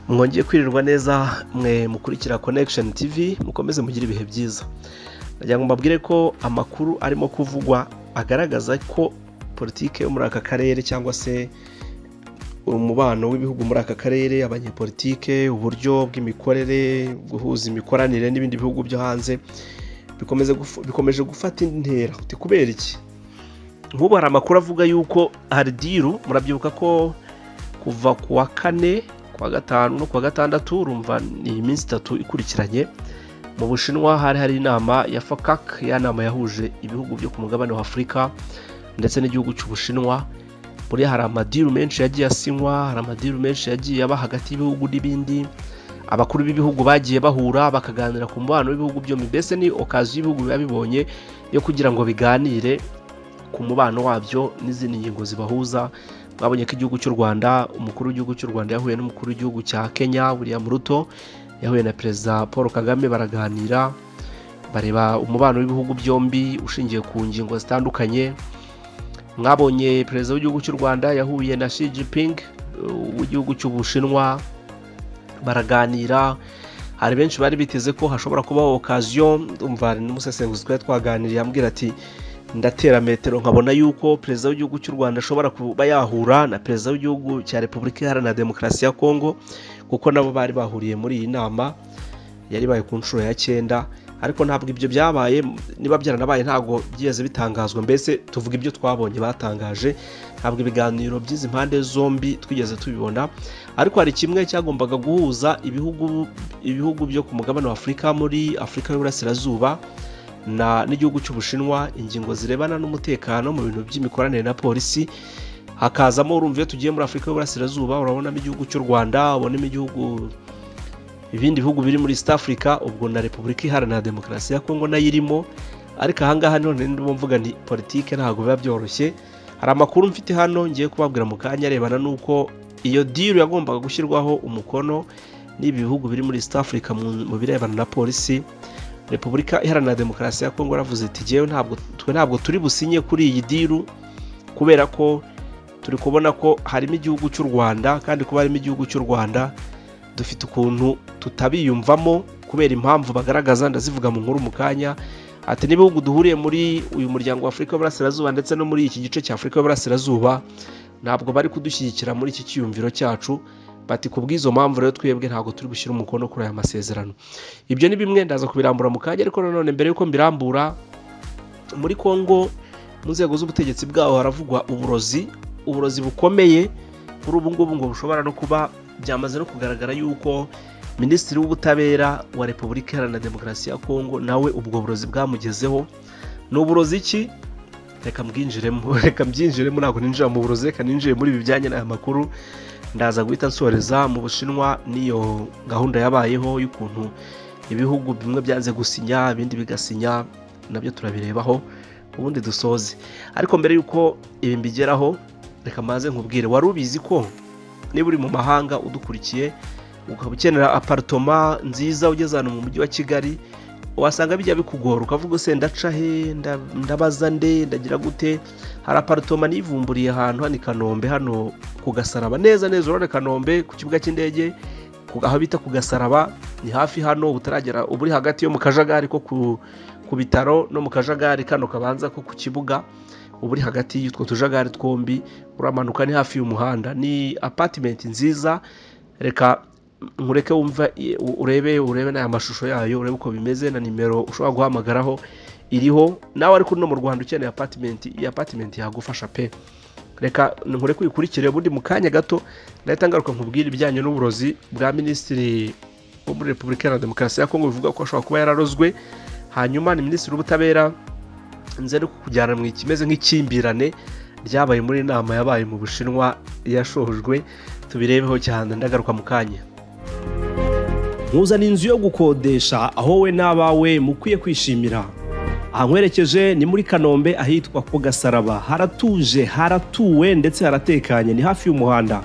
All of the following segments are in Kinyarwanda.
mwongeye kwirirwa neza mwe mukurikira connection tv mukomeze mugire ibihe byiza nagira ngo mbabwire ko amakuru arimo kuvugwa agaragaza ko politiki yo muri aka karere cyangwa se umubano w'ibihugu muri aka karere abanyepolitike uburyo bw'imikorere guhuza imikoranire n'ibindi bihugu byo hanze bikomeje gufata intera kubera iki nk'ubu hari amakuru avuga yuko haridiru murabyibuka ko kuva ku wa kane kuwa gatanu no kuwa gatandatu urumva ni iminsi itatu ikurikiranye mu bushinwa hari hari inama ya fakak ya nama yahuje ibihugu byo ku mugabane wa afurika ndetse n'igihugu cy'ubushinwa buriya hari amadiru menshi yagiye asinywa hari amadiru menshi yagiye aba hagati y'ibihugu n'ibindi abakuru b'ibihugu bagiye bahura bakaganira ku mubano w'ibihugu byombi mbese ni okazi y'ibihugu biba bibonye yo kugira ngo biganire ku mubano wabyo n'izindi ngingo zibahuza twabonye ko igihugu cy'u rwanda umukuru w'igihugu cy'u rwanda yahuye n'umukuru w'igihugu cya kenya william ruto yahuye na perezida paul kagame baraganira bareba umubano w'ibihugu byombi ushingiye ku ngingo zitandukanye mwabonye perezida w'igihugu cy'u rwanda yahuye na Xi Jinping w'igihugu cy'ubushinwa baraganira hari benshi bari biteze ko hashobora kubaho okaziyo umva n'umusesenguzi twari twaganiriye ambwira ati ndatera metero nkabona yuko perezida w'igihugu cy'u rwanda ashobora kuba yahura na perezida w'igihugu cya repubulika iharanira demokarasi ya kongo kuko nabo bari bahuriye muri iyi nama yari ibaye ku nshuro ya cyenda ariko ntabwo ibyo byabaye niba byaranabaye ntabwo byigeze bitangazwa mbese tuvuga ibyo twabonye batangaje ntabwo ibiganiro by'izi mpande zombi twigeze tubibona ariko hari kimwe cyagombaga guhuza ibihugu ibihugu byo ku mugabane wa afurika muri afurika y'uburasirazuba n'igihugu cy'ubushinwa ingingo zirebana n'umutekano mu bintu by'imikoranire na polisi hakazamo urumva iyo tugiye muri afurika y'uburasirazuba urabonamo igihugu cy'u rwanda ubonamo igihugu ibindi bihugu biri muri east africa ubwo na repubulika iharanira demokarasi ya kongo nayo irimo ariko ahangaha none ndimo mvuga nti politike ntabwo biba byoroshye hari amakuru mfite hano ngiye kubabwira mu kanya arebana n'uko iyo diru yagombaga gushyirwaho umukono n'ibi bihugu biri muri east africa mu birebana na polisi repubulika iharanira demokarasi ya kongo yaravuze iti ngewe ntabwo twe ntabwo turi businye kuri iyi diru kubera ko turi kubona ko harimo igihugu cy'u rwanda kandi kuba harimo igihugu cy'u rwanda dufite ukuntu tutabiyumvamo kubera impamvu bagaragaza ndazivuga mu nkuru mu kanya ati n'ibihugu duhuriye muri uyu muryango w'afurika y'uburasirazuba ndetse no muri iki gice cya afurika y'uburasirazuba ntabwo bari kudushyigikira muri iki cyiyumviro cyacu bati ku bw'izo mpamvu rero twebwe ntabwo turi gushyira umukono kuri aya masezerano ibyo ni bimwe ndaza kubirambura mu kanya ariko nanone mbere y'uko mbirambura muri congo mu nzego z'ubutegetsi bwaho haravugwa uburozi uburozi bukomeye kuri ubu ngubu ngo bushobora no kuba byamaze no kugaragara yuko minisitiri w'ubutabera wa repubulika iharanira demokarasi ya kongo nawe ubwo burozi bwamugezeho ni uburozi ki reka mbwinjiremo reka mbyinjiremo ntabwo ninjira mu burozi reka ninjire muri ibi bijyanye n'aya makuru ndaza guhita nsoreza mu bushinwa n'iyo gahunda yabayeho y'ukuntu ibihugu bimwe byanze gusinya ibindi bigasinya nabyo turabirebaho ubundi dusoze ariko mbere y'uko ibi mbigeraho reka maze nkubwire wari ubizi ko niba uri mu mahanga udukurikiye ukaba ukenera aparitoma nziza ugeze ahantu mu mujyi wa kigali wasanga bijya bikugora ukavuga se ndaca he ndabaza nde ndagira gute hari aparitoma nivumburiye ahantu hano i kanombe hano ku gasaraba neza neza urabona kanombe ku kibuga cy'indege aho bita ku gasaraba ni hafi hano utaragera uba uri hagati yo mu kajagari ko ku bitaro no mu kajagari kano kabanza ko ku kibuga uba uri hagati y'utwo tujagari twombi uramanuka ni hafi y'umuhanda ni apatimenti nziza reka nkureke wumva urebe urebe n'aya mashusho yayo urebe uko bimeze na nimero ushobora guhamagaraho iriho nawe ariko no mu rwanda ukeneye apatimenti iyi apatimenti yagufasha pe reka nkureke uyikurikire ubundi mu kanya gato ndahita ngaruka nkubwira ibijyanye n'uburozi bwa minisitiri wo muri repubulika iharanira demokarasi ya kongo bivuga ko ashobora kuba yararozwe hanyuma ni minisitiri w'ubutabera nze no kujyana mu ikimeze nk'ikimbirane ryabaye muri nama yabaye mu bushinwa yashohojwe tubirebeho cyane ndagaruka mu kanya nkuzana inzu yo gukodesha aho we n'abawe mukwiye kwishimira ahankwerekeje ni muri kanombe ahitwa ku gasaraba haratuje haratuwe ndetse haratekanye ni hafi y'umuhanda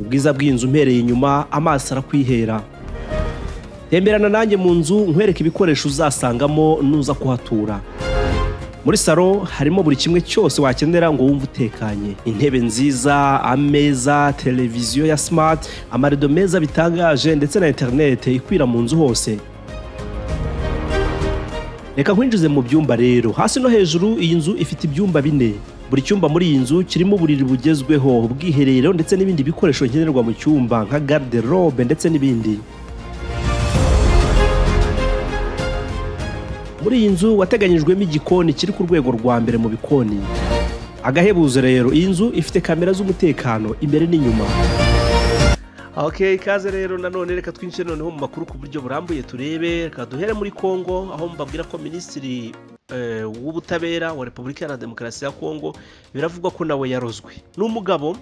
ubwiza bw'inzu mpereye inyuma amaso arakwihera temberana nanjye mu nzu nkwereke ibikoresho uzasangamo nuza kuhatura muri salo harimo buri kimwe cyose wakenera ngo wumve utekanye intebe nziza ameza televiziyo ya simati amarido meza bitangaje ndetse na interinete ikwira mu nzu hose reka nkwinjize mu byumba rero hasi no hejuru iyi nzu ifite ibyumba bine buri cyumba muri iyi nzu kirimo uburiri bugezweho ubwiherero ndetse n'ibindi bikoresho nkenerwa mu cyumba nka garderobe ndetse n'ibindi muri iyi nzu wateganyijwemo igikoni kiri ku rwego rwa mbere mu bikoni agahebuzo rero iyi nzu ifite kamera z'umutekano imbere n'inyuma ok ikaze rero nanone reka twinjire noneho mu makuru ku buryo burambuye turebe reka duhere muri congo aho mbabwira ko minisitiri eh, w'ubutabera wa repubulika iharanira demokarasi ya congo biravugwa ko nawe yarozwe ni umugabo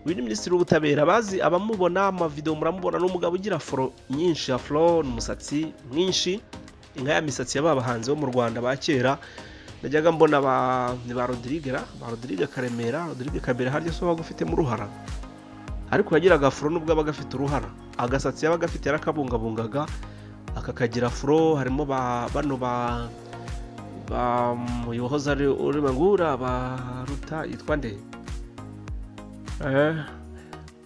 uyu ni minisitiri w'ubutabera bazi abamubona amavidewo muramubona ni umugabo ugira foro nyinshi afro ni umusatsi mwinshi inka ya misatsi ya ba bahanzi bo mu rwanda ba kera najyaga mbona ba ni ba rodirigera ba rodirige karemera rodirige kabera harya so waga ufite mu ruhara ariko yagiraga furo nubwo aba agafite uruhara agasatsi yaba agafite yarakabungabungaga akakagira furo harimo ba bano ba ba muyohoza ari urimo ngura ba ruta yitwa nde eh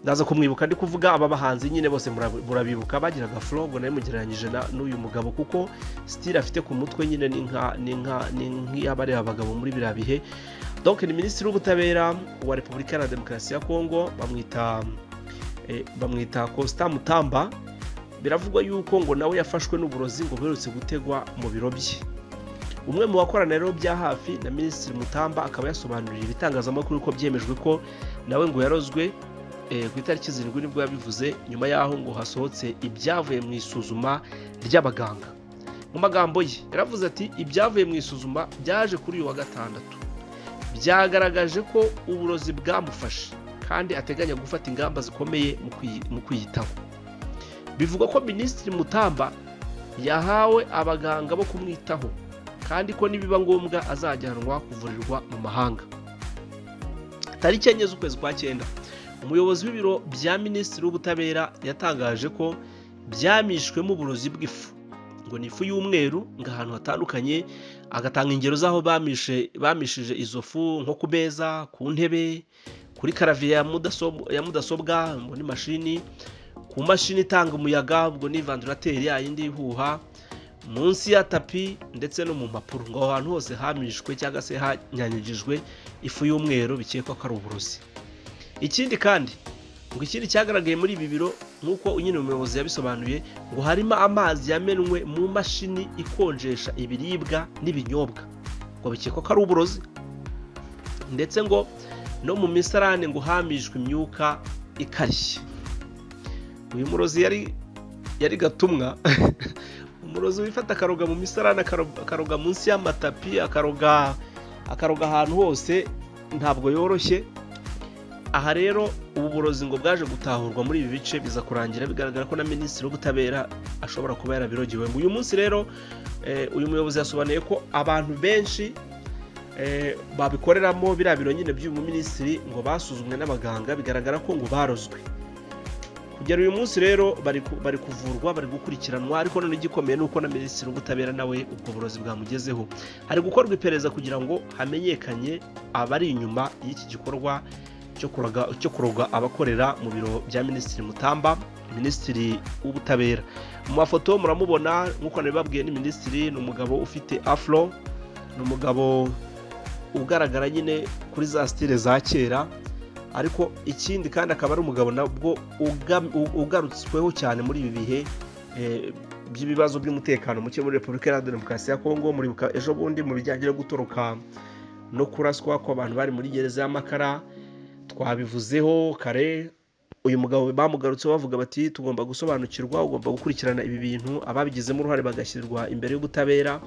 ndaza kumwibuka ndi kuvuga aba bahanzi nyine bose murabi- murabibuka bagiraga furo ngo nawe mugereranyije na- n'uyu mugabo kuko sitire afite ku mutwe nyine ni nka ni nka ni nk'iy'abareba abagabo muri biriya bihe donc ni minisitiri w'ubutabera wa repubulika iharanira demokarasi ya kongo bamwita eh, bamwita costa mutamba biravugwa yuko ngo nawe yafashwe n'uburozi ngo buherutse gutegwa mu biro bye umwe mu bakorana rero bya hafi na minisitiri mutamba akaba yasobanuriye ibitangazamakuru ko byemejwe ko nawe ngo yarozwe eh, ku itariki zirindwi nibwo yabivuze nyuma y'aho ngo hasohotse ibyavuye mu isuzuma ry'abaganga mu magambo ye yaravuze ati ibyavuye mu isuzuma byaje kuri uyu wa gatandatu byagaragaje ko uburozi bwamufashe kandi ateganya gufata ingamba zikomeye mu kwi- mu kwiyitaho bivugwa ko minisitiri mutamba yahawe abaganga bo kumwitaho kandi ko nibiba ngombwa azajyanwa kuvurirwa mu mahanga tariki enye z'ukwezi kwa cyenda umuyobozi w'ibiro bya minisitiri w'ubutabera yatangaje ko byamishwemo uburozi bw'ifu ngo ni ifu y'umweru ngo ahantu hatandukanye agatanga ingero z'aho bamishe bamishije izo fu nko ku meza ku ntebe kuri karaviye ya mudasob- ya mudasobwa ngo ni mashini ku mashini itanga umuyaga ngo ni vandarateri yayindi ihuha munsi ya tapi ndetse no mu mpapuro ngo aho hantu hose hamishwe cyangwa se hanyanyagijwe ifu y'umweru bikekwa ko ari uburozi ikindi kandi ngo ikindi cyagaragaye muri ibi biro nk'uko nyine umuyobozi yabisobanuye ngo harimo amazi yamenwe mu mashini ikonjesha ibiribwa n'ibinyobwa ngo bikekwa ko ari uburozi ndetse ngo no mu misarane ngo hamishwe imyuka ikarishye uyu murozi yari yari gatumwa umurozi wifata akaroga mu misarane akaro- akaroga munsi y'amatapi akaroga akaroga ahantu hose ntabwo yoroshye aha rero ubu burozi ngo bwaje gutahurwa muri ibi bice biza kurangira bigaragara ko na minisitiri w'ubutabera ashobora kuba yarabirogewe uyu munsi rero eh, uyu muyobozi yasobanuye ko abantu benshi eh, babikoreramo biriya biro nyine by'uyu minisitiri ngo basuzumwe n'abaganga bigaragara ko ngo barozwe kugera uyu munsi rero bari ku- bari kuvurwa bari gukurikiranwa ariko none igikomeye ni uko na minisitiri w'ubutabera nawe ubwo burozi bwamugezeho hari gukorwa iperereza kugira ngo hamenyekanye abari inyuma y'iki gikorwa cyo kuroga- cyo kuroga abakorera mu biro bya minisitiri mutamba minisitiri w'ubutabera mu mafoto muramubona nk'uko nabibabwiye ni minisitiri ni umugabo ufite afro ni umugabo ugaragara nyine kuri za sitile za kera ariko ikindi kandi akaba ari umugabo nabwo uga- u- ugarutsweho cyane muri ibi bihe eh, by'ibibazo by'umutekano muke muri repubulika iharanira demokarasi ya kongo muribuka ejo bundi mu bijyanye no gutoroka no kuraswa kw'abantu bari muri gereza y'amakara twabivuzeho kare uyu mugabo bamugarutse bavuga bati tugomba gusobanukirwa ugomba gukurikirana ibi bintu ababigizemo uruhare bagashyirirwa imbere y'ubutabera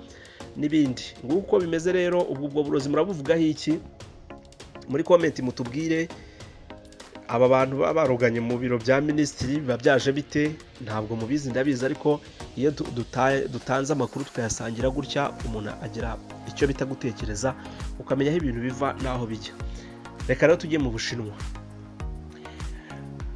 n'ibindi nguko bimeze rero ubwo ubwo burozi murabuvugaho iki muri komenti mutubwire aba bantu baba baruganye mu biro bya minisitiri biba byaje bite ntabwo mubizi ndabizi ariko iyo du- duta- dutanze amakuru tukayasangira gutya umuntu agira icyo bita gutekereza ukamenya aho ibintu biva n'aho bijya reka rero tujye mu bushinwa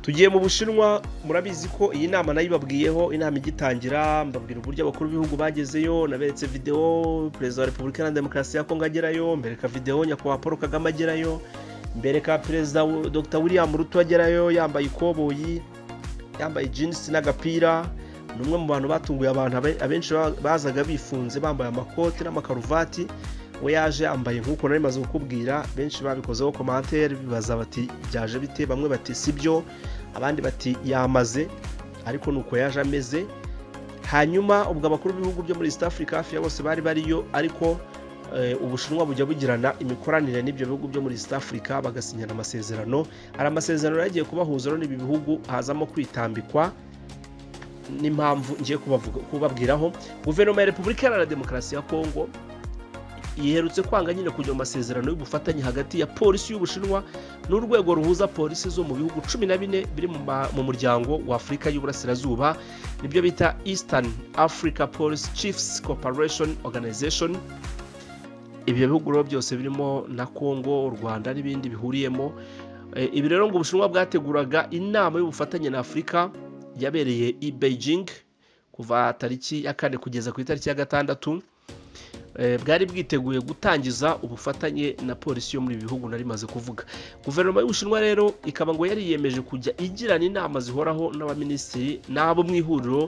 tugiye mu bushinwa murabizi ko iyi nama nayo ibabwiyeho inama igitangira mbabwira uburyo abakuru b'ibihugu bagezeyo naberetse videwo perezida wa repubulika iharanira demokarasi ya kongo agerayo mbereka videwo nyakubahwa paul kagame agerayo mbereka perezida dr william ruto agerayo yambaye ikoboyi yambaye jinisi n'agapira ni umwe mu bantu batunguye abantu abenshi bazaga bifunze bambaye amakoti n'amakaruvati we yaje yambaye nk'uko nari maze kukubwira benshi babikozeho komantere bibaza bati byaje bite bamwe bati si byo abandi bati yamaze ariko ni uko yaje ameze hanyuma ubwo abakuru b'ibihugu byo muri east africa hafi ya bose bari bariyo ariko ubushinwa bujya bugirana imikoranire n'ibyo bihugu byo muri east africa bagasinyana amasezerano hari amasezerano yagiye kubahuza rero n'ibi bihugu hazamo kwitambikwa n'impamvu ngiye kubabwiraho guverinoma ya repubulika iharanira demokarasi ya kongo yiherutse kwanga nyine kujya mu masezerano y'ubufatanye hagati ya polisi y'ubushinwa n'urwego ruhuza polisi zo mu bihugu cumi na bine biri mu muryango wa afurika y'uburasirazuba nibyo bita eastern africa police chiefs corporation organization ibyo bihugu rero byose birimo na kongo u rwanda n'ibindi bihuriyemo ibi rero ngo ubushinwa bwateguraga inama y'ubufatanye na afurika yabereye i beijing kuva tariki ya kane kugeza ku itariki ya gatandatu bwari bwiteguye gutangiza ubufatanye na polisi yo muri ibi bihugu nari maze kuvuga guverinoma y'ubushinwa rero ikaba ngo yari yiyemeje kujya igirana inama zihoraho n'abaminisitiri n'abo mu ihuriro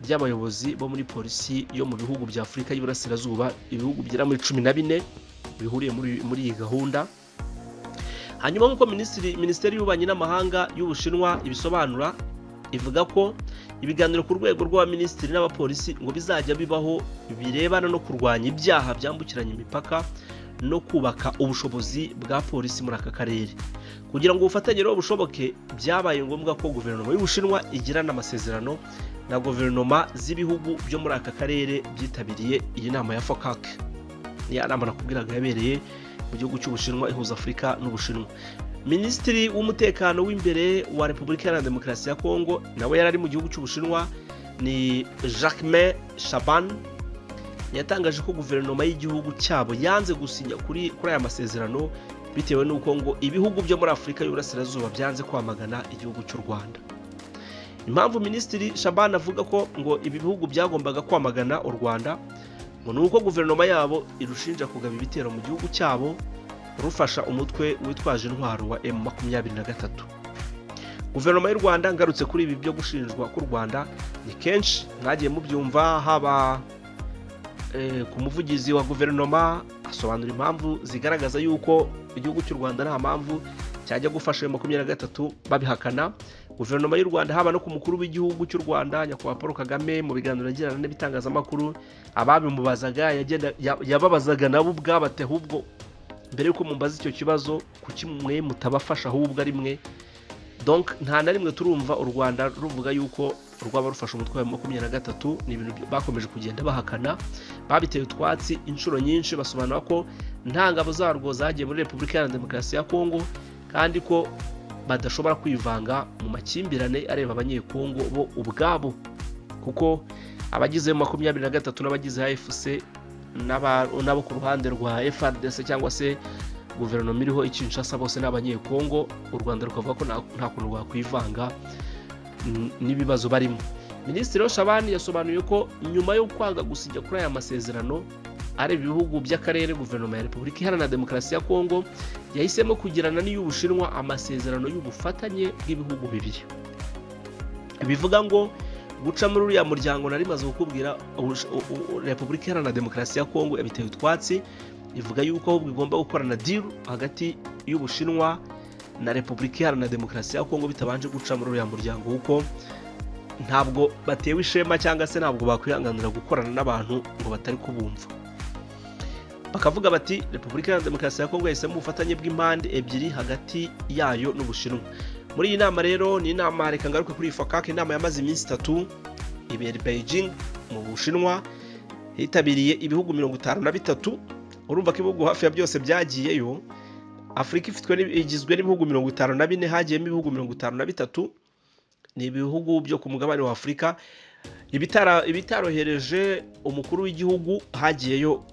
ry'abayobozi bo muri polisi yo mu bihugu bya afurika y'iburasirazuba ibihugu bigera muri cumi na bine bihuriye muri iyi gahunda hanyuma nk'uko minisiteri y'ububanyi n'amahanga y'ubushinwa ibisobanura ivuga ko ibiganiro ku rwego rw'abaminisitiri n'abapolisi ngo bizajya bibaho birebana no kurwanya ibyaha byambukiranya imipaka no kubaka ubushobozi bwa polisi muri aka karere kugira ngo ubufatanye rero bushoboke byabaye ngombwa ko guverinoma y'ubushinwa igirana amasezerano na guverinoma z'ibihugu byo muri aka karere byitabiriye iyi nama ya fokake niya nama nakubwiraga yabereye mu gihugu cy'ubushinwa ihuza afurika n'ubushinwa minisitiri w'umutekano w'imbere wa repubulika iharanira demokarasi ya kongo nawe yari ari mu gihugu cy'ubushinwa ni jacquemain shaban yatangaje ko guverinoma y'igihugu cyabo yanze gusinya kuri kuri aya masezerano bitewe n'uko ngo ibihugu byo muri afurika y'uburasirazuba byanze kwamagana igihugu cy'u rwanda impamvu minisitiri shaban avuga ko ngo ibi bihugu byagombaga kwamagana u rwanda ngo ni uko guverinoma yabo irushinja kugaba ibitero mu gihugu cyabo rufasha umutwe witwaje intwaro wa emu makumyabiri na gatatu guverinoma y'u rwanda ngarutse kuri ibi byo gushinjwa k'u rwanda ni kenshi mwagiye mubyumva haba ku muvugizi wa guverinoma asobanura impamvu zigaragaza yuko igihugu cy'u rwanda nta mpamvu cyajya gufasha emu makumyabiri na gatatu babihakana guverinoma y'u rwanda haba no ku mukuru w'igihugu cy'u rwanda nyakubahwa paul kagame mu biganiro yagirana n'ibitangazamakuru ababimubazaga yababazaga nabo ubwabate ahubwo mbere y'uko mumbaza icyo kibazo kuki mwe mutabafasha ahubwo ari mwe donk nta na rimwe turumva u rwanda ruvuga yuko rwaba rufashe umutwe wa makumyabiri na gatatu ni ibintu bakomeje kugenda bahakana babiteye utwatsi inshuro nyinshi basobanura ko nta ngabo zarwo zagiye muri repubulika iharanira demokarasi ya kongo kandi ko badashobora kwivanga mu makimbirane areba abanyekongo bo ubwabo kuko abagize makumyabiri na gatatu n'abagize afc n'abo ku ruhande rwa FARDC cyangwa se guverinoma iriho ikinshasa bose n'abanyekongo u rwanda rukavuga ko nta kuntu rwakwivanga n'ibibazo barimo minisitiri Shabani yasobanuye ko nyuma yo kwanga gusinya kuri aya masezerano areba ibihugu by'akarere guverinoma ya repubulika iharanira demokarasi ya kongo yahisemo kugirana n'iy'ubushinwa amasezerano y'ubufatanye bw'ibihugu bibiri bivuga ngo guca muri uriya muryango nari maze kukubwira repubulika iharanira demokarasi ya kongo yabiteye utwatsi ivuga yuko ahubwo igomba gukorana diru hagati y'ubushinwa na repubulika iharanira demokarasi ya kongo bitabanje guca muri uriya muryango kuko ntabwo batewe ishema cyangwa se ntabwo bakwihanganira gukorana n'abantu ngo batari kubumva bakavuga bati repubulika iharanira demokarasi ya kongo yahisemo ubufatanye bw'impande ebyiri hagati yayo n'ubushinwa muri iyi nama rero ni inama reka ngaruke kuri fakake inama yamaze iminsi itatu ibera beijing mu bushinwa hitabiriye ibihugu mirongo itanu na bitatu urumva ko ibihugu hafi ya byose byagiyeyo afurika igizwe n'ibihugu mirongo itanu na bine hagiyemo ibihugu mirongo itanu na bitatu ni ibihugu byo ku mugabane wa afurika ibitarohereje umukuru w'igihugu hagiyeyo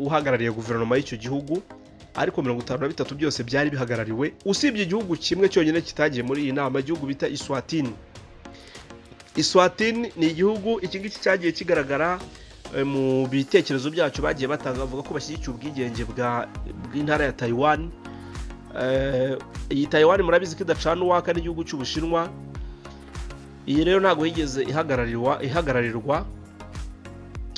uhagarariye guverinoma y'icyo gihugu ariko mirongo itanu na bitatu byose byari bihagarariwe usibye igihugu kimwe cyonyine kitagiye muri iyi nama igihugu bita iswatini iswatini ni igihugu iki ngiki cyagiye kigaragara eh, mu bitekerezo byacu bagiye batanga bavuga ko bashyigikiye ubwigenge bwa- bw'intara ya taiwan Eh, iyi taiwan murabizi ko idacana uwaka n'igihugu cy'ubushinwa iyi rero ntabwo yigeze ihagararirwa ihagararirwa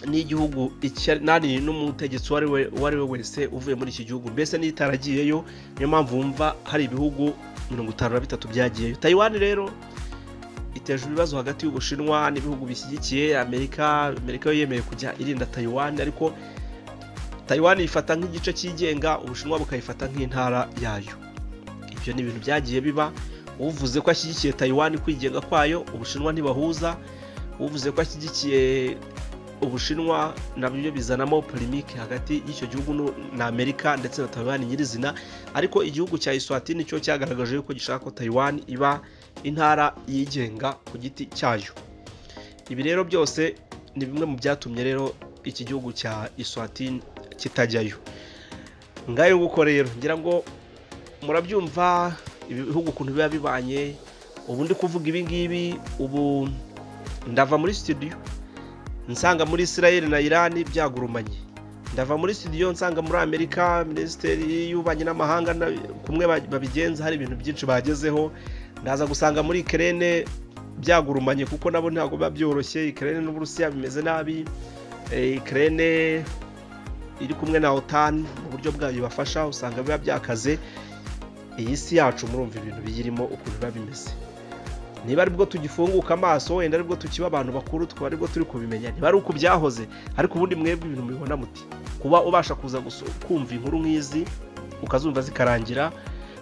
n'igihugu icya- nani n'umutegetsi uwo ari we uwo ari we wese uvuye muri iki gihugu mbese n'itaragiyeyo niyo mpamvu wumva hari ibihugu mirongo itanu na bitatu byagiyeyo tayiwani rero iteje ibibazo hagati y'ubushinwa n'ibihugu bishyigikiye amerika amerika yo yemeye kujya irinda tayiwani ariko tayiwani yifata nk'igice cyigenga ubushinwa bukayifata nk'intara yayo ibyo ni ibintu byagiye biba uvuze ko ashyigikiye tayiwani kwigenga kwayo ubushinwa ntibahuza uvuze ko ashyigikiye ubushinwa nabyo bizanamo polemike hagati y'icyo gihugu nu- na amerika ndetse na taiwan nyirizina ariko igihugu cya iswatini cyo cyagaragaje yuko gishaka ko taiwan iba intara yigenga ku giti cyayo ibi rero byose ni bimwe mu byatumye rero iki gihugu cya iswatini kitajyayo ngayo nguko rero ngira ngo murabyumva ibihugu ukuntu biba bibanye ubu ndi kuvuga ibi ngibi ubu ndava muri studio nsanga muri israel na irani byagurumanye ndava muri studio nsanga muri amerika minisiteri y'ububanyi n'amahanga na- kumwe ba- babigenza hari ibintu byinshi bagezeho ndaza gusanga muri kerene byagurumanye kuko nabo ntabwo biba byoroshye kerene n'uburusiya bimeze nabi kerene iri kumwe na otan mu buryo bwayo ibafasha usanga biba byakaze iyi si yacu murumva ibintu biyirimo ukuntu biba bimeze niba aribwo tugifunguka amaso wenda aribwo tukiba abantu bakuru tukaba aribwo turi kubimenya niba ari uko byahoze ariko ubundi mwebwe ibintu mubibona muti kuba ubasha kuza guso- kumva inkuru nk'izi ukazumva zikarangira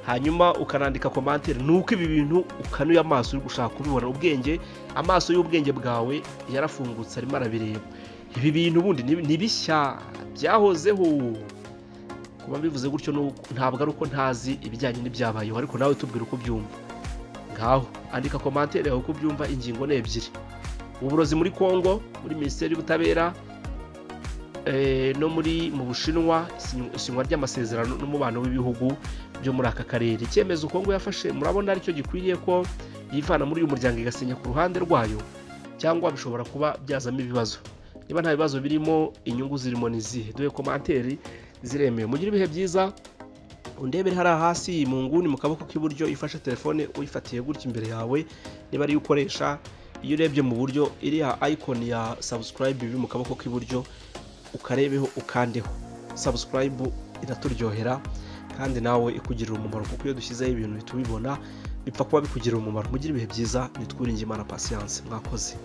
hanyuma ukanandika komantere ni uko ibi bintu ukanuye amaso uri gushaka kubibona ubwenge amaso y'ubwenge bwawe yarafungutse arimo arabireba ibi bintu ubundi ni ni bishya byahozeho kuba bivuze gutyo ni uko- ntabwo ari uko ntazi ibijyanye n'ibyabayeho ariko nawe tubwira uko byumva ngaho andika komantere yawe uko ubyumva ingingo ni ebyiri uburozi muri congo muri minisiteri y'ubutabera eh, no muri mu bushinwa isinywa- isinywa ry'amasezerano n'umubano w'ibihugu byo muri aka karere icyemezo congo yafashe murabona aricyo gikwiriye ko yivana muri uyu muryango igasinya ku ruhande rwayo cyangwa bishobora kuba byazamo ibibazo niba nta bibazo birimo inyungu zirimo ni izihe dore komanteri ziremewe mugire ibihe byiza undebere hariya hasi mu nguni mu kaboko k'iburyo ifashe telefone uyifatiye gutya imbere yawe niba ariyo ukoresha iyo urebye mu buryo iriya ayikoni ya subscribe iri mu kaboko k'iburyo ukarebeho ukandeho subscribe iraturyohera kandi nawe ikugirira umumaro kuko iyo dushyizeho ibintu bitubibona bipfa kuba bikugirira umumaro mugire ibihe byiza nitwiringe imana pasiyanse mwakoze